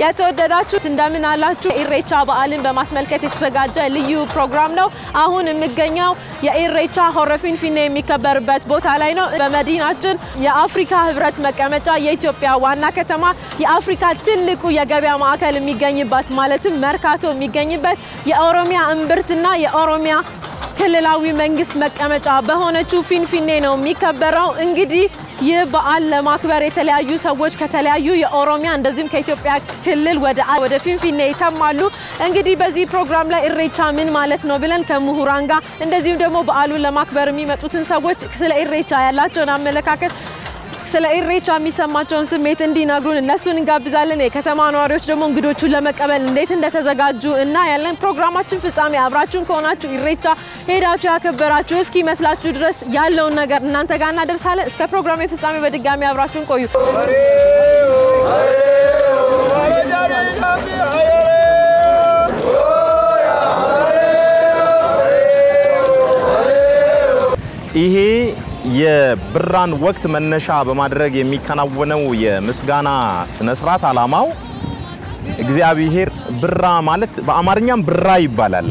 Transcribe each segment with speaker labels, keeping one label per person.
Speaker 1: የተወደዳችሁ እንደምን አላችሁ? ኢሬቻ በዓልን በማስመልከት የተዘጋጀ ልዩ ፕሮግራም ነው። አሁን የምገኘው የኢሬቻ ሆረ ፊንፊኔ የሚከበርበት ቦታ ላይ ነው። በመዲናችን የአፍሪካ ህብረት መቀመጫ የኢትዮጵያ ዋና ከተማ የአፍሪካ ትልቁ የገበያ ማዕከል የሚገኝበት ማለትም መርካቶ የሚገኝበት የኦሮሚያ እምብርትና የኦሮሚያ ክልላዊ መንግስት መቀመጫ በሆነችው ፊንፊኔ ነው የሚከበረው። እንግዲህ ይህ በዓል ለማክበር የተለያዩ ሰዎች ከተለያዩ የኦሮሚያ እንደዚሁም ከኢትዮጵያ ክልል ወደ ወደ ፊንፊኔ ይተማሉ። እንግዲህ በዚህ ፕሮግራም ላይ ኢሬቻ ምን ማለት ነው ብለን ከምሁራን ጋር እንደዚሁም ደግሞ በዓሉን ለማክበር የሚመጡትን ሰዎች ስለ ኢሬቻ ያላቸውን አመለካከት ስለ ኢሬቻ የሚሰማቸውን ስሜት እንዲነግሩን እነሱን እንጋብዛለን። የከተማ ነዋሪዎች ደግሞ እንግዶቹን ለመቀበል እንዴት እንደተዘጋጁ እና ያለን ፕሮግራማችን ፍጻሜ አብራችሁን ከሆናችሁ ኢሬቻ ሄዳችሁ ያከበራችሁ እስኪ መስላችሁ ድረስ ያለውን ነገር እናንተ ጋር እናደርሳለን። እስከ ፕሮግራሜ ፍጻሜ በድጋሚ አብራችሁን ቆዩ።
Speaker 2: ይሄ የብራን ወቅት መነሻ በማድረግ የሚከናወነው የምስጋና ስነ ስርዓት ዓላማው እግዚአብሔር ብራ ማለት በአማርኛም ብራ ይባላል።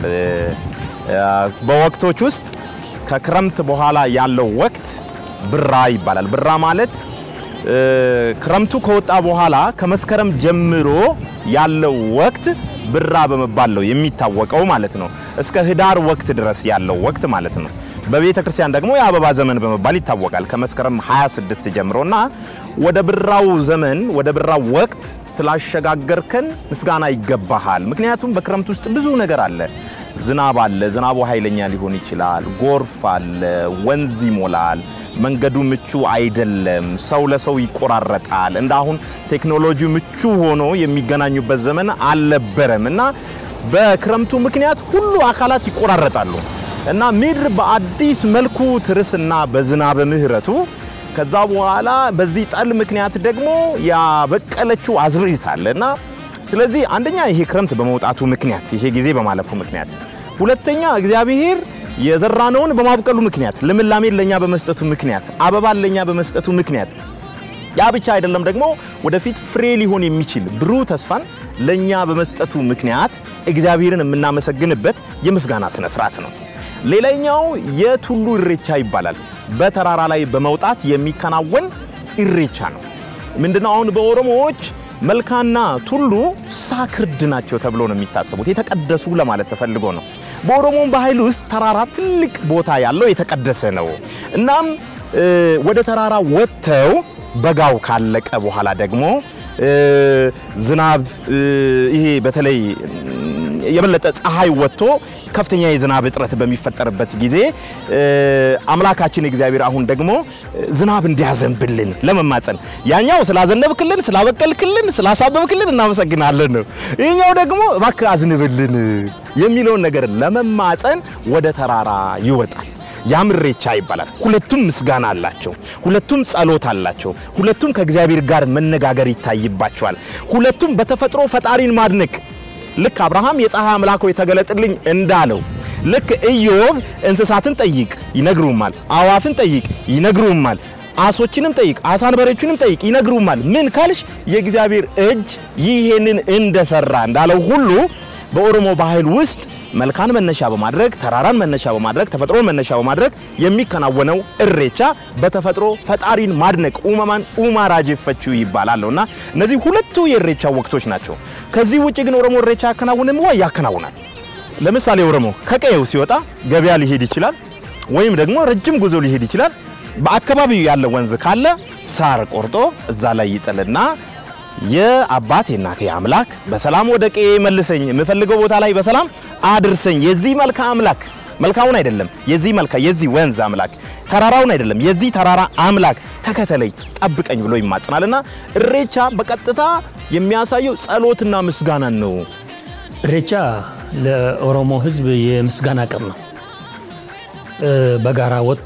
Speaker 2: በወቅቶች ውስጥ ከክረምት በኋላ ያለው ወቅት ብራ ይባላል። ብራ ማለት ክረምቱ ከወጣ በኋላ ከመስከረም ጀምሮ ያለው ወቅት ብራ በመባል ነው የሚታወቀው ማለት ነው። እስከ ህዳር ወቅት ድረስ ያለው ወቅት ማለት ነው። በቤተ ክርስቲያን ደግሞ የአበባ ዘመን በመባል ይታወቃል። ከመስከረም 26 ጀምሮና ወደ ብራው ዘመን ወደ ብራው ወቅት ስላሸጋገርከን ምስጋና ይገባሃል። ምክንያቱም በክረምት ውስጥ ብዙ ነገር አለ። ዝናብ አለ። ዝናቡ ኃይለኛ ሊሆን ይችላል። ጎርፍ አለ። ወንዝ ይሞላል። መንገዱ ምቹ አይደለም። ሰው ለሰው ይቆራረጣል። እንደ አሁን ቴክኖሎጂ ምቹ ሆኖ የሚገናኙበት ዘመን አልነበረም እና በክረምቱ ምክንያት ሁሉ አካላት ይቆራረጣሉ እና ምድር በአዲስ መልኩ ትርስና በዝናበ ምሕረቱ ከዛ በኋላ በዚህ ጠል ምክንያት ደግሞ ያበቀለችው አዝርዕት አለ እና ስለዚህ አንደኛ ይሄ ክረምት በመውጣቱ ምክንያት ይሄ ጊዜ በማለፉ ምክንያት፣ ሁለተኛ እግዚአብሔር የዘራነውን በማብቀሉ ምክንያት፣ ልምላሜን ለኛ በመስጠቱ ምክንያት፣ አበባን ለኛ በመስጠቱ ምክንያት ያ ብቻ አይደለም ደግሞ ወደፊት ፍሬ ሊሆን የሚችል ብሩህ ተስፋን ለኛ በመስጠቱ ምክንያት እግዚአብሔርን የምናመሰግንበት የምስጋና ስነ ስርዓት ነው። ሌላኛው የቱሉ ኢሬቻ ይባላል። በተራራ ላይ በመውጣት የሚከናወን ኢሬቻ ነው። ምንድነው? አሁን በኦሮሞዎች መልካና ቱሉ ሳክርድ ናቸው ተብሎ ነው የሚታሰቡት። የተቀደሱ ለማለት ተፈልጎ ነው። በኦሮሞም ባህል ውስጥ ተራራ ትልቅ ቦታ ያለው የተቀደሰ ነው። እናም ወደ ተራራ ወጥተው በጋው ካለቀ በኋላ ደግሞ ዝናብ ይሄ በተለይ የበለጠ ፀሐይ ወጥቶ ከፍተኛ የዝናብ እጥረት በሚፈጠርበት ጊዜ አምላካችን እግዚአብሔር አሁን ደግሞ ዝናብ እንዲያዘንብልን ለመማፀን ያኛው ስላዘነብክልን፣ ስላበቀልክልን፣ ስላሳበብክልን እናመሰግናለን ነው። ይህኛው ደግሞ እባክህ አዝንብልን የሚለውን ነገር ለመማፀን ወደ ተራራ ይወጣል። ያም ኢሬቻ ይባላል። ሁለቱም ምስጋና አላቸው። ሁለቱም ጸሎት አላቸው። ሁለቱም ከእግዚአብሔር ጋር መነጋገር ይታይባቸዋል። ሁለቱም በተፈጥሮ ፈጣሪን ማድነቅ ልክ አብርሃም የፀሐይ አምላክ ሆይ ተገለጥልኝ እንዳለው ልክ ኢዮብ እንስሳትን ጠይቅ ይነግሩማል፣ አዋፍን ጠይቅ ይነግሩማል፣ አሶችንም ጠይቅ አሳንበሬዎችንም ጠይቅ ይነግሩማል። ምን ካልሽ የእግዚአብሔር እጅ ይሄንን እንደሰራ እንዳለው ሁሉ በኦሮሞ ባህል ውስጥ መልካን መነሻ በማድረግ ተራራን መነሻ በማድረግ ተፈጥሮን መነሻ በማድረግ የሚከናወነው ኢሬቻ በተፈጥሮ ፈጣሪን ማድነቅ ኡመማን ኡማ ራጄፈቹ ይባላል እና እነዚህ ሁለቱ የኢሬቻ ወቅቶች ናቸው። ከዚህ ውጭ ግን ኦሮሞ ኢሬቻ ያከናውንም ወይ ያከናውናል። ለምሳሌ ኦሮሞ ከቀየው ሲወጣ ገበያ ሊሄድ ይችላል፣ ወይም ደግሞ ረጅም ጉዞ ሊሄድ ይችላል። በአካባቢው ያለ ወንዝ ካለ ሳር ቆርጦ እዛ ላይ ይጥልና የአባቴ እናቴ አምላክ በሰላም ወደ ቀዬ መልሰኝ፣ የምፈልገው ቦታ ላይ በሰላም አድርሰኝ። የዚህ መልካ አምላክ መልካውን አይደለም፣ የዚህ መልካ የዚህ ወንዝ አምላክ ተራራውን አይደለም፣ የዚህ ተራራ አምላክ ተከተለኝ፣ ጠብቀኝ ብሎ ይማጽናልና ኢሬቻ በቀጥታ የሚያሳየው ጸሎትና ምስጋናን ነው።
Speaker 3: ኢሬቻ ለኦሮሞ ሕዝብ የምስጋና ቀን ነው። በጋራ ወጥቶ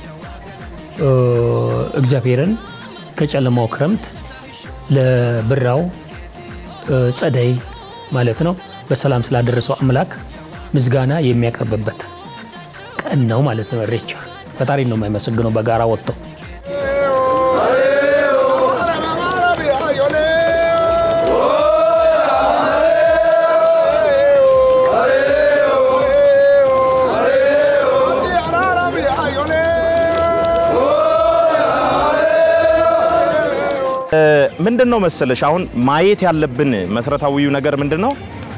Speaker 3: እግዚአብሔርን ከጨለማው ክረምት ለብራው ጸደይ ማለት ነው በሰላም ስላደረሰው አምላክ ምስጋና የሚያቀርብበት ቀን ነው ማለት ነው። ኢሬቻ ፈጣሪ ነው የማይመሰግነው በጋራ ወጥቶ
Speaker 2: ምንድን ነው መሰለሽ አሁን ማየት ያለብን መሰረታዊው ነገር ምንድን ነው?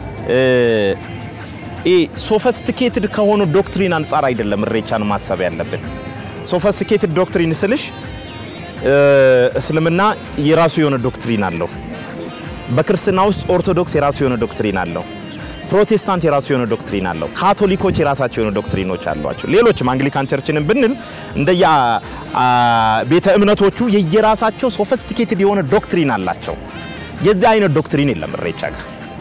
Speaker 2: ሶፈስቲኬትድ ከሆኑ ዶክትሪን አንጻር አይደለም እሬቻን ማሰብ ያለብን። ሶፈስቲኬትድ ዶክትሪን ስልሽ እስልምና የራሱ የሆነ ዶክትሪን አለው። በክርስትና ውስጥ ኦርቶዶክስ የራሱ የሆነ ዶክትሪን አለው። ፕሮቴስታንት የራሱ የሆነ ዶክትሪን አለው። ካቶሊኮች የራሳቸው የሆነ ዶክትሪኖች አሏቸው። ሌሎችም አንግሊካን ቸርችንን ብንል እንደየ ቤተ እምነቶቹ የየራሳቸው ሶፈስቲኬትድ የሆነ ዶክትሪን አላቸው። የዚህ አይነት ዶክትሪን የለም እሬቻ ጋር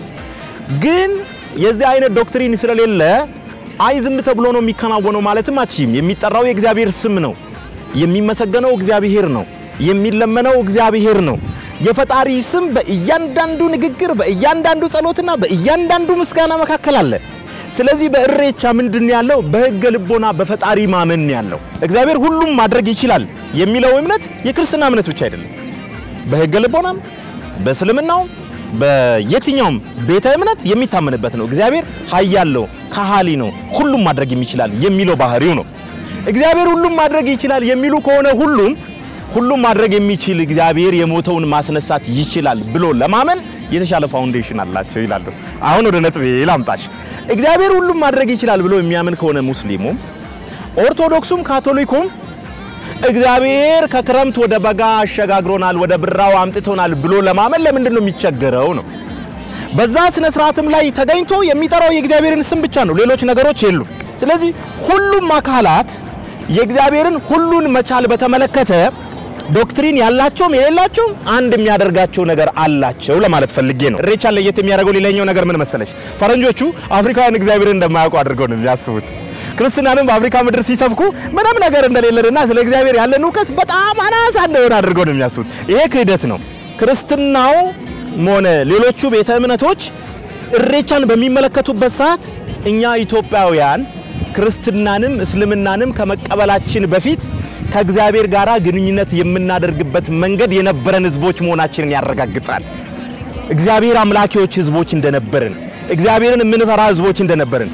Speaker 2: ግን የዚህ አይነት ዶክትሪን ስለሌለ አይ ዝም ተብሎ ነው የሚከናወነው ማለትም አትችይም። የሚጠራው የእግዚአብሔር ስም ነው። የሚመሰገነው እግዚአብሔር ነው። የሚለመነው እግዚአብሔር ነው። የፈጣሪ ስም በእያንዳንዱ ንግግር፣ በእያንዳንዱ ጸሎትና በእያንዳንዱ ምስጋና መካከል አለ። ስለዚህ በእሬቻ ምንድን ያለው በሕገ ልቦና በፈጣሪ ማመን ያለው እግዚአብሔር ሁሉም ማድረግ ይችላል የሚለው እምነት የክርስትና እምነት ብቻ አይደለም። በሕገ ልቦናም በእስልምናውም በየትኛውም ቤተ እምነት የሚታመንበት ነው። እግዚአብሔር ኃያል ነው፣ ከሃሊ ነው፣ ሁሉም ማድረግ የሚችላል የሚለው ባህሪው ነው። እግዚአብሔር ሁሉም ማድረግ ይችላል የሚሉ ከሆነ ሁሉም ሁሉም ማድረግ የሚችል እግዚአብሔር የሞተውን ማስነሳት ይችላል ብሎ ለማመን የተሻለ ፋውንዴሽን አላቸው ይላሉ። አሁን ወደ ነጥቤ ላምጣሽ። እግዚአብሔር ሁሉም ማድረግ ይችላል ብሎ የሚያምን ከሆነ ሙስሊሙም፣ ኦርቶዶክሱም፣ ካቶሊኩም እግዚአብሔር ከክረምት ወደ በጋ አሸጋግሮናል፣ ወደ ብራው አምጥቶናል ብሎ ለማመን ለምንድን ነው የሚቸገረው ነው። በዛ ስነ ስርዓትም ላይ ተገኝቶ የሚጠራው የእግዚአብሔርን ስም ብቻ ነው፣ ሌሎች ነገሮች የሉም። ስለዚህ ሁሉም አካላት የእግዚአብሔርን ሁሉን መቻል በተመለከተ ዶክትሪን ያላቸውም የሌላቸውም አንድ የሚያደርጋቸው ነገር አላቸው ለማለት ፈልጌ ነው። እሬቻን ለየት የሚያደርገው ሌላኛው ነገር ምን መሰለሽ? ፈረንጆቹ አፍሪካውያን እግዚአብሔርን እንደማያውቁ አድርገው ነው የሚያስቡት። ክርስትናንም በአፍሪካ ምድር ሲሰብኩ ምንም ነገር እንደሌለንና ስለ እግዚአብሔር ያለን እውቀት በጣም አናሳ እንደሆነ አድርገው ነው የሚያስቡት። ይሄ ክህደት ነው። ክርስትናው ሆነ ሌሎቹ ቤተ እምነቶች እሬቻን በሚመለከቱበት ሰዓት እኛ ኢትዮጵያውያን ክርስትናንም እስልምናንም ከመቀበላችን በፊት ከእግዚአብሔር ጋር ግንኙነት የምናደርግበት መንገድ የነበረን ህዝቦች መሆናችንን ያረጋግጣል። እግዚአብሔር አምላኪዎች ህዝቦች እንደነበርን፣ እግዚአብሔርን የምንፈራ ህዝቦች እንደነበርን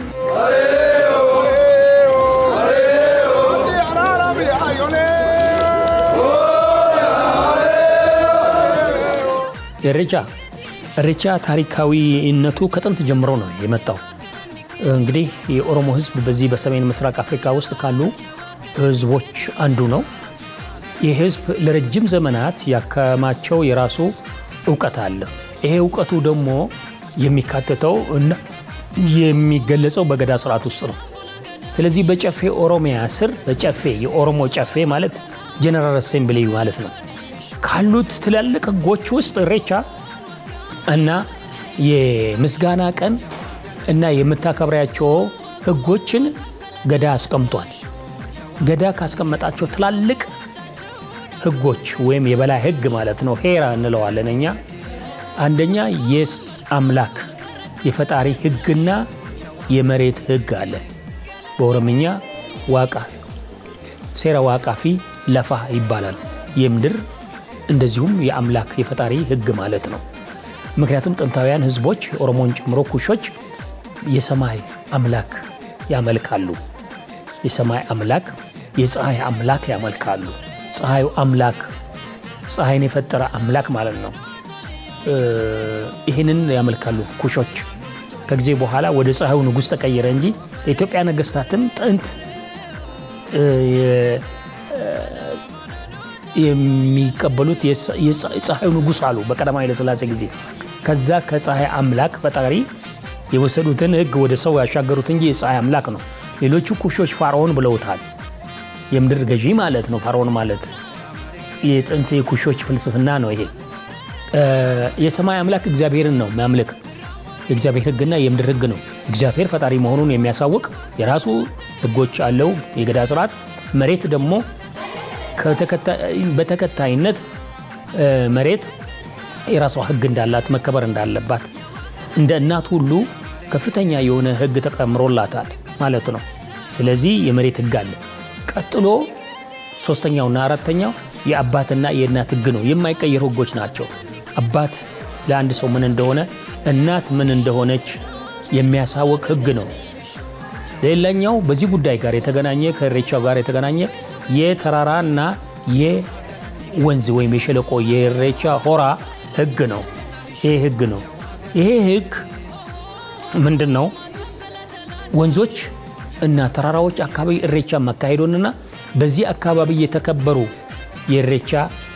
Speaker 3: እሬቻ እሬቻ ታሪካዊነቱ ከጥንት ጀምሮ ነው የመጣው። እንግዲህ የኦሮሞ ህዝብ በዚህ በሰሜን ምስራቅ አፍሪካ ውስጥ ካሉ ህዝቦች አንዱ ነው። ይህ ህዝብ ለረጅም ዘመናት ያከማቸው የራሱ እውቀት አለ። ይሄ እውቀቱ ደግሞ የሚካተተው እና የሚገለጸው በገዳ ስርዓት ውስጥ ነው። ስለዚህ በጨፌ ኦሮሚያ ስር በጨፌ የኦሮሞ ጨፌ ማለት ጀነራል አሴምብሊ ማለት ነው ካሉት ትላልቅ ህጎች ውስጥ እሬቻ እና የምስጋና ቀን እና የምታከብሪያቸው ህጎችን ገዳ አስቀምጧል። ገዳ ካስቀመጣቸው ትላልቅ ህጎች ወይም የበላይ ህግ ማለት ነው ሄራ እንለዋለን እኛ። አንደኛ የስ አምላክ የፈጣሪ ህግና የመሬት ህግ አለ። በኦሮምኛ ዋቃ ሴራ ዋቃፊ ለፋ ይባላል። የምድር እንደዚሁም የአምላክ የፈጣሪ ህግ ማለት ነው። ምክንያቱም ጥንታውያን ህዝቦች ኦሮሞን ጨምሮ ኩሾች የሰማይ አምላክ ያመልካሉ። የሰማይ አምላክ የፀሐይ አምላክ ያመልካሉ። ፀሐዩ አምላክ ፀሐይን የፈጠረ አምላክ ማለት ነው። ይህንን ያመልካሉ ኩሾች። ከጊዜ በኋላ ወደ ፀሐዩ ንጉሥ ተቀየረ እንጂ የኢትዮጵያ ነገስታትም ጥንት የሚቀበሉት የፀሐዩ ንጉሥ አሉ በቀዳማዊ ኃይለሥላሴ ጊዜ። ከዛ ከፀሐይ አምላክ ፈጣሪ የወሰዱትን ህግ ወደ ሰው ያሻገሩት እንጂ የፀሐይ አምላክ ነው። ሌሎቹ ኩሾች ፋርዖን ብለውታል። የምድር ገዢ ማለት ነው። ፋርዖን ማለት የጥንት የኩሾች ፍልስፍና ነው። ይሄ የሰማይ አምላክ እግዚአብሔርን ነው የሚያምልክ የእግዚአብሔር ህግና የምድር ህግ ነው። እግዚአብሔር ፈጣሪ መሆኑን የሚያሳውቅ የራሱ ህጎች አለው፣ የገዳ ስርዓት። መሬት ደግሞ በተከታይነት መሬት የራሷ ህግ እንዳላት መከበር እንዳለባት እንደ እናት ሁሉ ከፍተኛ የሆነ ህግ ተቀምሮላታል ማለት ነው። ስለዚህ የመሬት ህግ አለ። ቀጥሎ ሶስተኛውና አራተኛው የአባትና የእናት ህግ ነው። የማይቀየሩ ህጎች ናቸው። አባት ለአንድ ሰው ምን እንደሆነ፣ እናት ምን እንደሆነች የሚያሳውቅ ህግ ነው። ሌላኛው በዚህ ጉዳይ ጋር የተገናኘ ከኢሬቻው ጋር የተገናኘ የተራራና ወንዝ ወይም የሸለቆ የኢሬቻ ሆራ ህግ ነው። ይሄ ህግ ነው። ይሄ ህግ ምንድን ነው? ወንዞች እና ተራራዎች አካባቢ ኢሬቻ መካሄዱንና በዚህ አካባቢ የተከበሩ የኢሬቻ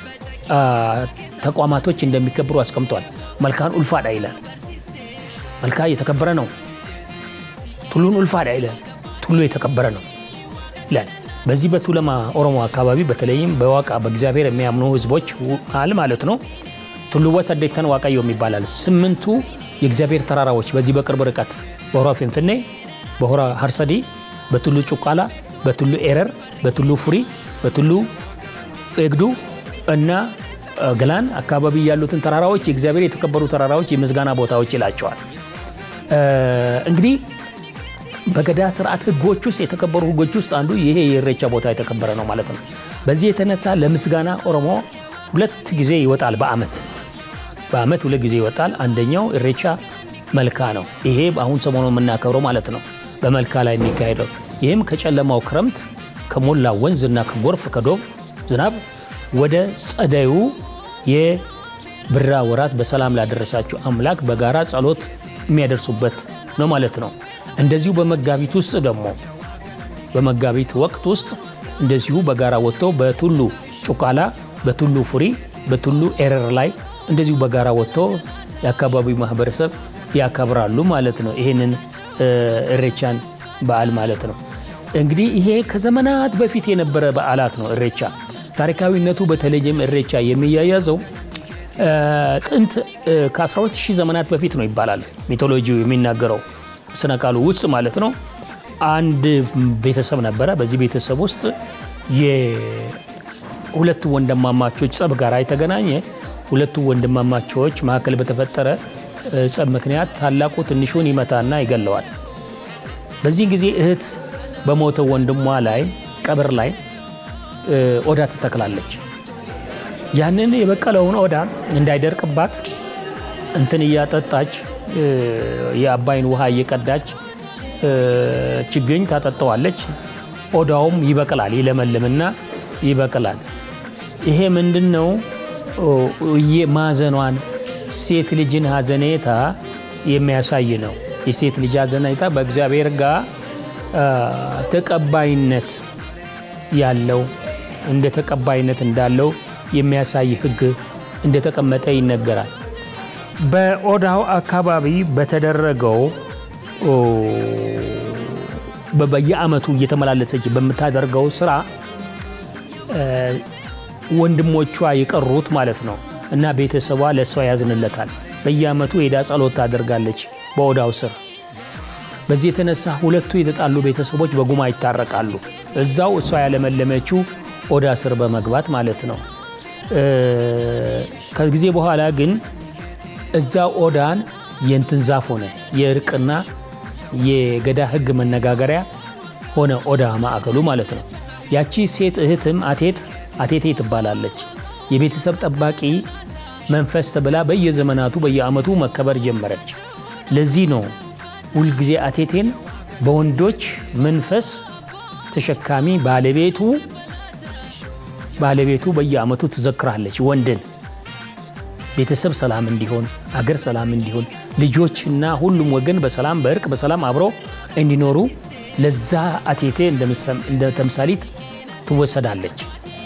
Speaker 3: ተቋማቶች እንደሚከብሩ አስቀምጧል። መልካን ኡልፋዳ ይላል። መልካ የተከበረ ነው። ቱሉን ኡልፋዳ ይላል። ቱሉ የተከበረ ነው ይላል። በዚህ በቱለማ ኦሮሞ አካባቢ በተለይም በዋቃ በእግዚአብሔር የሚያምኑ ህዝቦች መሃል ማለት ነው ቱሉወ ሰዴተን ዋቃዮ ይባላል። ስምንቱ የእግዚአብሔር ተራራዎች በዚህ በቅርብ ርቀት በሆራ ፊንፊኔ፣ በሆራ ሀርሰዲ፣ በቱሉ ጩቃላ፣ በቱሉ ኤረር፣ በቱሉ ፉሪ፣ በቱሉ ኤግዱ እና ገላን አካባቢ ያሉትን ተራራዎች የእግዚአብሔር የተከበሩ ተራራዎች የምስጋና ቦታዎች ይላቸዋል። እንግዲህ በገዳ ስርዓት ህጎች ውስጥ የተከበሩ ህጎች ውስጥ አንዱ ይሄ የኢሬቻ ቦታ የተከበረ ነው ማለት ነው። በዚህ የተነሳ ለምስጋና ኦሮሞ ሁለት ጊዜ ይወጣል በአመት በአመት ሁለት ጊዜ ይወጣል። አንደኛው ኢሬቻ መልካ ነው። ይሄ አሁን ሰሞኑ የምናከብረው ማለት ነው በመልካ ላይ የሚካሄደው ይህም ከጨለማው ክረምት ከሞላ ወንዝና ከጎርፍ ከዶብ ዝናብ ወደ ጸደዩ የብራ ወራት በሰላም ላደረሳችሁ አምላክ በጋራ ጸሎት የሚያደርሱበት ነው ማለት ነው። እንደዚሁ በመጋቢት ውስጥ ደግሞ በመጋቢት ወቅት ውስጥ እንደዚሁ በጋራ ወጥተው በቱሉ ጩቃላ፣ በቱሉ ፉሪ፣ በቱሉ ኤረር ላይ እንደዚሁ በጋራ ወጥተው የአካባቢው ማህበረሰብ ያከብራሉ ማለት ነው። ይህንን ኢሬቻን በዓል ማለት ነው። እንግዲህ ይሄ ከዘመናት በፊት የነበረ በዓላት ነው። ኢሬቻ ታሪካዊነቱ በተለይም ኢሬቻ የሚያያዘው ጥንት ከ12000 ዘመናት በፊት ነው ይባላል ሚቶሎጂው የሚናገረው ስነ ቃሉ ውስጥ ማለት ነው። አንድ ቤተሰብ ነበረ። በዚህ ቤተሰብ ውስጥ የሁለቱ ወንድማማቾች ጸብ ጋር የተገናኘ ሁለቱ ወንድማማቾች መካከል በተፈጠረ ጸብ ምክንያት ታላቁ ትንሹን ይመታና ይገለዋል። በዚህ ጊዜ እህት በሞተው ወንድሟ ላይ ቀብር ላይ ኦዳ ትተክላለች። ያንን የበቀለውን ኦዳ እንዳይደርቅባት እንትን እያጠጣች የአባይን ውሃ እየቀዳች ችግኝ ታጠጠዋለች። ኦዳውም ይበቅላል፣ ይለመልምና ይበቅላል። ይሄ ምንድን ነው? ማዘኗን ሴት ልጅን ሀዘኔታ የሚያሳይ ነው። የሴት ልጅ ሀዘኔታ በእግዚአብሔር ጋር ተቀባይነት ያለው እንደ ተቀባይነት እንዳለው የሚያሳይ ሕግ እንደተቀመጠ ይነገራል። በኦዳው አካባቢ በተደረገው በየአመቱ እየተመላለሰች በምታደርገው ስራ ወንድሞቿ የቀሩት ማለት ነው እና ቤተሰቧ ለእሷ ያዝንለታል። በየአመቱ ሄዳ ጸሎት ታደርጋለች በኦዳው ስር። በዚህ የተነሳ ሁለቱ የተጣሉ ቤተሰቦች በጉማ ይታረቃሉ። እዛው እሷ ያለመለመችው ኦዳ ስር በመግባት ማለት ነው። ከጊዜ በኋላ ግን እዛ ኦዳን የእንትን ዛፍ ሆነ፣ የእርቅና የገዳ ህግ መነጋገሪያ ሆነ ኦዳ ማዕከሉ ማለት ነው። ያቺ ሴት እህትም አቴት አቴቴ ትባላለች። የቤተሰብ ጠባቂ መንፈስ ተብላ በየዘመናቱ በየአመቱ መከበር ጀመረች። ለዚህ ነው ሁልጊዜ አቴቴን በወንዶች መንፈስ ተሸካሚ ባለቤቱ ባለቤቱ በየአመቱ ትዘክራለች ወንድን ቤተሰብ ሰላም እንዲሆን አገር ሰላም እንዲሆን ልጆችና ሁሉም ወገን በሰላም በእርቅ በሰላም አብረው እንዲኖሩ ለዛ አቴቴ እንደ ተምሳሊት ትወሰዳለች።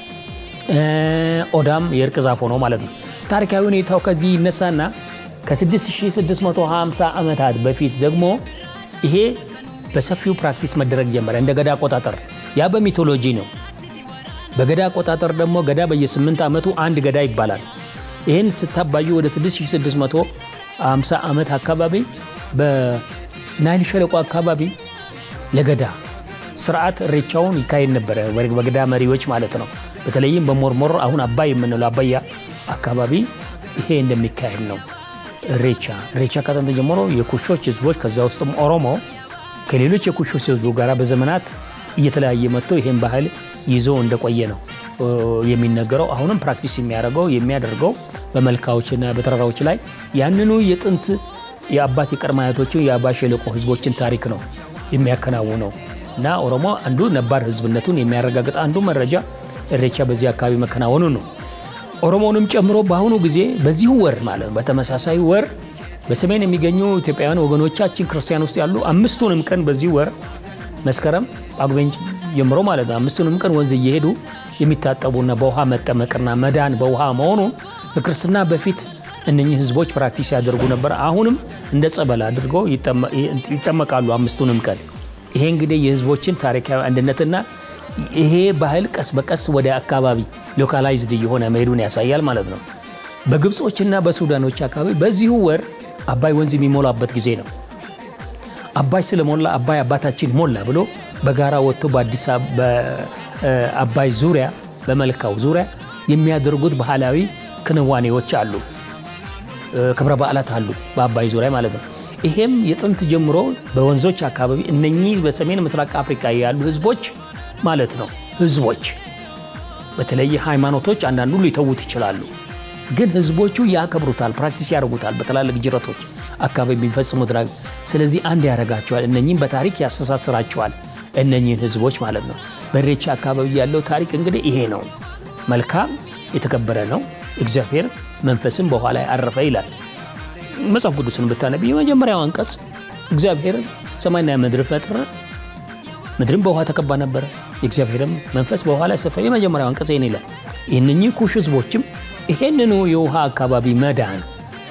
Speaker 3: ኦዳም የእርቅ ዛፍ ሆኖ ማለት ነው። ታሪካዊ ሁኔታው ከዚህ ይነሳና ከ6650 ዓመታት በፊት ደግሞ ይሄ በሰፊው ፕራክቲስ መደረግ ጀመረ። እንደ ገዳ አቆጣጠር ያ በሚቶሎጂ ነው። በገዳ አቆጣጠር ደግሞ ገዳ በየ8 ዓመቱ አንድ ገዳ ይባላል። ይህን ስታባዩ ወደ 6650 ዓመት አካባቢ በናይል ሸለቆ አካባቢ ለገዳ ስርዓት እሬቻውን ይካሄድ ነበረ። በገዳ መሪዎች ማለት ነው። በተለይም በሞርሞር አሁን አባይ የምንለው አባያ አካባቢ ይሄ እንደሚካሄድ ነው። እሬቻ እሬቻ ከጥንት ጀምሮ የኩሾች ህዝቦች ከዛ ውስጥም ኦሮሞ ከሌሎች የኩሾች ህዝቡ ጋር በዘመናት እየተለያየ መጥቶ ይሄን ባህል ይዞ እንደቆየ ነው የሚነገረው። አሁንም ፕራክቲስ የሚያደርገው የሚያደርገው በመልካዎችና በተራራዎች ላይ ያንኑ የጥንት የአባት የቀድመ አያቶችን የአባ ሸለቆ ህዝቦችን ታሪክ ነው የሚያከናውነው እና ኦሮሞ አንዱ ነባር ህዝብነቱን የሚያረጋግጥ አንዱ መረጃ እሬቻ በዚህ አካባቢ መከናወኑ ነው። ኦሮሞንም ጨምሮ በአሁኑ ጊዜ በዚሁ ወር ማለት ነው በተመሳሳይ ወር በሰሜን የሚገኙ ኢትዮጵያውያን ወገኖቻችን ክርስቲያን ውስጥ ያሉ አምስቱንም ቀን በዚህ ወር መስከረም ጳጉሜን ጀምሮ ማለት ነው አምስቱንም ቀን ወንዝ እየሄዱ የሚታጠቡና በውሃ መጠመቅና መዳን በውሃ መሆኑን ከክርስትና በፊት እነኚህ ህዝቦች ፕራክቲስ ያደርጉ ነበር። አሁንም እንደ ጸበል አድርገው ይጠመቃሉ አምስቱንም ቀን። ይሄ እንግዲህ የህዝቦችን ታሪካዊ አንድነትና ይሄ ባህል ቀስ በቀስ ወደ አካባቢ ሎካላይዝድ እየሆነ መሄዱን ያሳያል ማለት ነው። በግብጾችና በሱዳኖች አካባቢ በዚሁ ወር አባይ ወንዝ የሚሞላበት ጊዜ ነው። አባይ ስለሞላ አባይ አባታችን ሞላ ብሎ በጋራ ወጥቶ በአዲስ በአባይ ዙሪያ በመልካው ዙሪያ የሚያደርጉት ባህላዊ ክንዋኔዎች አሉ፣ ክብረ በዓላት አሉ በአባይ ዙሪያ ማለት ነው። ይሄም የጥንት ጀምሮ በወንዞች አካባቢ እነኚህ በሰሜን ምስራቅ አፍሪካ ያሉ ህዝቦች ማለት ነው ህዝቦች በተለየ ሃይማኖቶች አንዳንዱ ሊተዉት ይችላሉ፣ ግን ህዝቦቹ ያከብሩታል፣ ፕራክቲስ ያደርጉታል በትላልቅ ጅረቶች አካባቢ የሚፈጽሙት ነገር። ስለዚህ አንድ ያደርጋቸዋል፣ እነኚህም በታሪክ ያስተሳስራቸዋል እነኚህን ህዝቦች ማለት ነው። በኢሬቻ አካባቢ ያለው ታሪክ እንግዲህ ይሄ ነው። መልካም የተከበረ ነው። እግዚአብሔር መንፈስም በኋላ ያረፈ ይላል። መጽሐፍ ቅዱስን ብታነብ የመጀመሪያው አንቀጽ እግዚአብሔር ሰማይና ምድር ፈጠረ፣ ምድርም በውሃ ተከባ ነበረ፣ የእግዚአብሔርም መንፈስ በውሃ ላይ ሰፈረ። የመጀመሪያው አንቀጽ ይህን ይላል። እነኚህ ኩሽ ህዝቦችም ይሄንኑ የውሃ አካባቢ መዳን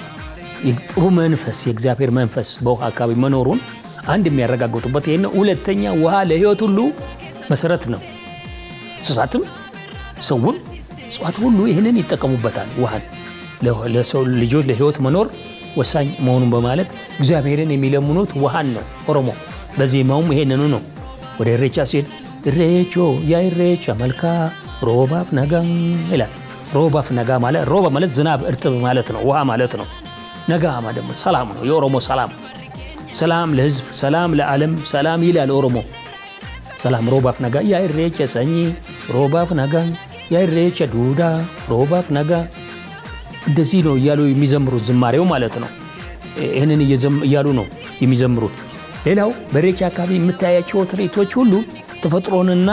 Speaker 3: ጥሩ መንፈስ የእግዚአብሔር መንፈስ በውሃ አካባቢ መኖሩን አንድ የሚያረጋግጡበት ይሄ ነው። ሁለተኛ ውሃ ለህይወት ሁሉ መሰረት ነው። እንስሳትም ሰውም እጽዋት ሁሉ ይህንን ይጠቀሙበታል። ውሃን ለሰው ልጆች ለህይወት መኖር ወሳኝ መሆኑን በማለት እግዚአብሔርን የሚለምኑት ውሃን ነው። ኦሮሞ በዜማውም ይሄንኑ ነው። ወደ ኢሬቻ ሲሄድ ኢሬቾ ያ ኢሬቻ መልካ ሮባፍ ነጋ ይላል። ሮባፍ ነጋ ማለት ሮባ ማለት ዝናብ እርጥብ ማለት ነው። ውሃ ማለት ነው። ነጋማ ደግሞ ሰላም ነው። የኦሮሞ ሰላም ሰላም ለህዝብ፣ ሰላም ለዓለም፣ ሰላም ይላል ኦሮሞ። ሰላም ሮባፍ ነጋ ያ ኢሬቻ ሰኚ ሮባፍ ነጋ ያ ኢሬቻ ዱዳ ሮባፍ ነጋ እንደዚህ ነው እያሉ የሚዘምሩት ዝማሬው ማለት ነው። ይህንን እያሉ ነው የሚዘምሩት። ሌላው በኢሬቻ አካባቢ የምታያቸው ትርኢቶች ሁሉ ተፈጥሮንና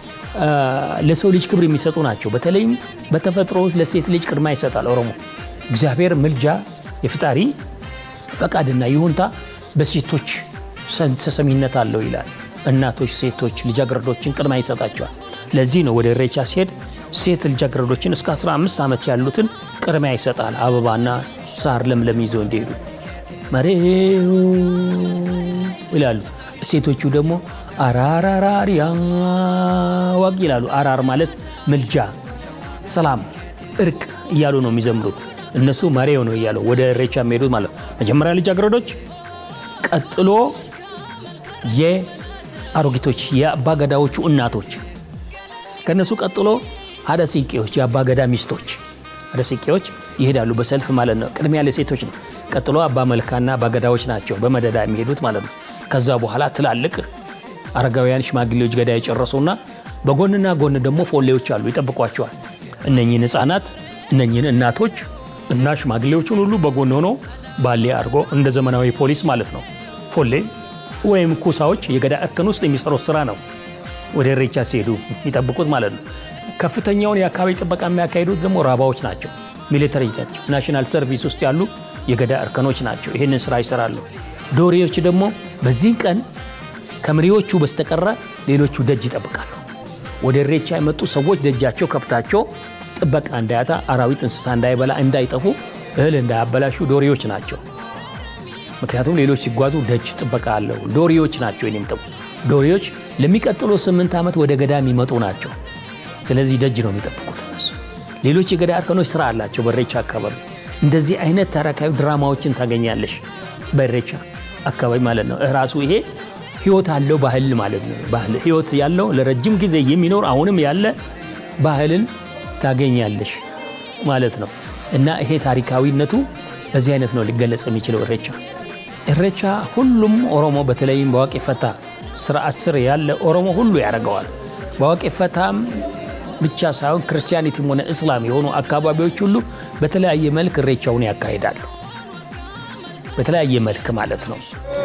Speaker 3: ለሰው ልጅ ክብር የሚሰጡ ናቸው። በተለይም በተፈጥሮ ውስጥ ለሴት ልጅ ቅድማ ይሰጣል ኦሮሞ። እግዚአብሔር ምልጃ የፍጣሪ ፈቃድና ይሁንታ በሴቶች ተሰሚነት አለው ይላል። እናቶች፣ ሴቶች፣ ልጃገረዶችን ቅድማ ይሰጣቸዋል። ለዚህ ነው ወደ ኢሬቻ ሲሄድ ሴት ልጃገረዶችን እስከ 15 ዓመት ያሉትን ቅድሚያ ይሰጣል። አበባና ሳር ለምለም ይዘው እንዲሄዱ መሬው ይላሉ። ሴቶቹ ደግሞ አራራራሪያ ዋቅ ይላሉ። አራር ማለት ምልጃ፣ ሰላም፣ እርቅ እያሉ ነው የሚዘምሩት። እነሱ መሬው ነው እያሉ ወደ ኢሬቻ የሚሄዱት ማለት ነው። መጀመሪያ ልጃገረዶች፣ ቀጥሎ የአሮጊቶች የአባገዳዎቹ እናቶች፣ ከእነሱ ቀጥሎ ሀደ ሲቄዎች የአባገዳ ሚስቶች ሀደ ሲቄዎች ይሄዳሉ በሰልፍ ማለት ነው። ቅድሚያ ለሴቶች ነው። ቀጥሎ አባ መልካና አባገዳዎች ናቸው በመደዳ የሚሄዱት ማለት ነው። ከዛ በኋላ ትላልቅ አረጋውያን ሽማግሌዎች ገዳ የጨረሱና በጎንና ጎን ደግሞ ፎሌዎች አሉ ይጠብቋቸዋል። እነኚህን ህፃናት እነኚህን እናቶች እና ሽማግሌዎችን ሁሉ በጎን ሆኖ ባሌ አድርጎ እንደ ዘመናዊ ፖሊስ ማለት ነው። ፎሌ ወይም ኩሳዎች የገዳ እርከን ውስጥ የሚሰሩት ስራ ነው። ወደ ኢሬቻ ሲሄዱ የሚጠብቁት ማለት ነው። ከፍተኛውን የአካባቢ ጥበቃ የሚያካሂዱት ደግሞ ራባዎች ናቸው። ሚሊተሪ ናቸው። ናሽናል ሰርቪስ ውስጥ ያሉ የገዳ እርከኖች ናቸው። ይህንን ስራ ይሰራሉ። ዶሬዎች ደግሞ በዚህ ቀን ከመሪዎቹ በስተቀረ ሌሎቹ ደጅ ይጠብቃሉ። ወደ ኢሬቻ የመጡ ሰዎች ደጃቸው ከብታቸው ጥበቃ እንዳያጣ፣ አራዊት እንስሳ እንዳይበላ፣ እንዳይጠፉ፣ እህል እንዳያበላሹ ዶሬዎች ናቸው። ምክንያቱም ሌሎች ሲጓዙ ደጅ ጥበቃ አለው። ዶሬዎች ናቸው የሚጠቡ ዶሬዎች ለሚቀጥለው ስምንት ዓመት ወደ ገዳ የሚመጡ ናቸው። ስለዚህ ደጅ ነው የሚጠብቁት እነሱ። ሌሎች የገዳ እርከኖች ስራ አላቸው በኢሬቻ አካባቢ። እንደዚህ አይነት ታሪካዊ ድራማዎችን ታገኛለሽ በኢሬቻ አካባቢ ማለት ነው። ራሱ ይሄ ህይወት አለው ባህል ማለት ነው። ባህል ህይወት ያለው ለረጅም ጊዜ የሚኖር አሁንም ያለ ባህልን ታገኛለሽ ማለት ነው። እና ይሄ ታሪካዊነቱ በዚህ አይነት ነው ሊገለጽ የሚችለው ኢሬቻ። ኢሬቻ ሁሉም ኦሮሞ በተለይም በዋቄ ፈታ ስርዓት ስር ያለ ኦሮሞ ሁሉ ያደርገዋል። በዋቄ ፈታም ብቻ ሳይሆን ክርስቲያኒቲም ሆነ እስላም የሆኑ አካባቢዎች ሁሉ በተለያየ መልክ ኢሬቻውን ያካሂዳሉ። በተለያየ መልክ ማለት ነው።